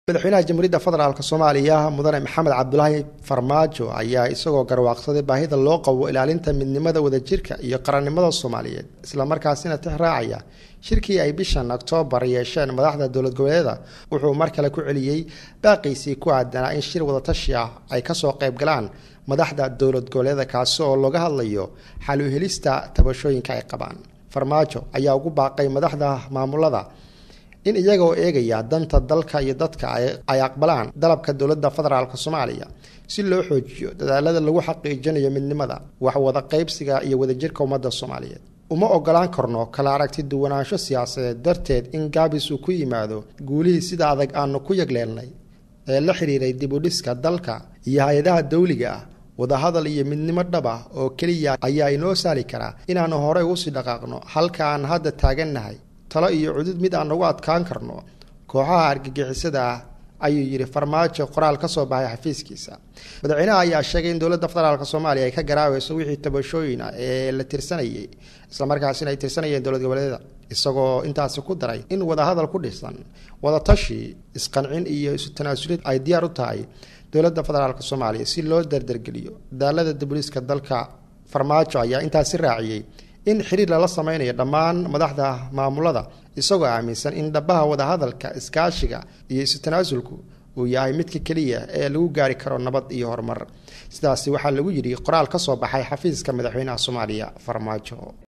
madaxweynaha jamhuuriyadda federaalk soomaaliya mudane maxamed cabdulaahi farmaajo ayaa isagoo garwaaqsaday baahida loo qabo ilaalinta midnimada wadajirka iyo qarannimada soomaaliyeed islamarkaasina tix raacaya shirkii ay bishan oktoobar yeesheen madaxda dowlad goboleeda wuxuu mar kale ku celiyey baaqiisii ku aadanaa in shir wadatashi ah ay kasoo qayb galaan madaxda dowlad goboleeda kaasi oo looga hadlayo xal u helista tabashooyinka ay qabaan farmaajo ayaa ugu baaqay madaxda maamulada in iyagoo eegaya danta dalka iyo dadka ay aqbalaan dalabka dowladda federaalk soomaaliya si loo xoojiyo dadaalada lagu xaqiijinayo midnimada wax wada qaybsiga iyo wadajirka ummadda soomaaliyeed uma ogolaan karno kala aragti duwanaansho siyaasadeed darteed in gaabis uu ku yimaado guulihii sida adag aanu ku yagleelnay ee la xiriiray dib u dhiska dalka iyo hay-adaha dawliga ah wadahadal iyo midnimo dhab ah oo keliya ayaa inoo saali karaa inaanu horey usii dhaqaaqno halka aan hadda taagannahay talo iyo cudud mid aan ugu adkaan karno kooxaha argagixisada ah ayuu yidhi farmaajo qoraal ka soo baxay xafiiskiisa madaxweynaha ayaa sheegay in dowladda federaalk soomaaliya ay ka garaaweyso wixii tabashooyin ah ee la tirsanayay islamarkaasina ay tirsanayeen dowlad goboleedyada isagoo intaasi ku daray in wadahadal ku dhisan wadatashi isqancin iyo isu tanaasulid ay diyaar u tahay dowladda federaalk soomaaliya si loo dardargeliyo daalada dibuliiska dalka farmaajo ayaa intaasi raaciyey in xiriir lala sameynayo dhammaan madaxda maamulada isagoo aaminsan in dhabaha wadahadalka iskaashiga iyo isu tanaasulku uu yahay midka keliya ee lagu gaari karo nabad iyo horumar sidaasi waxaa lagu yidhi qoraal ka soo baxay xafiiska madaxweynaha soomaaliya farmaajo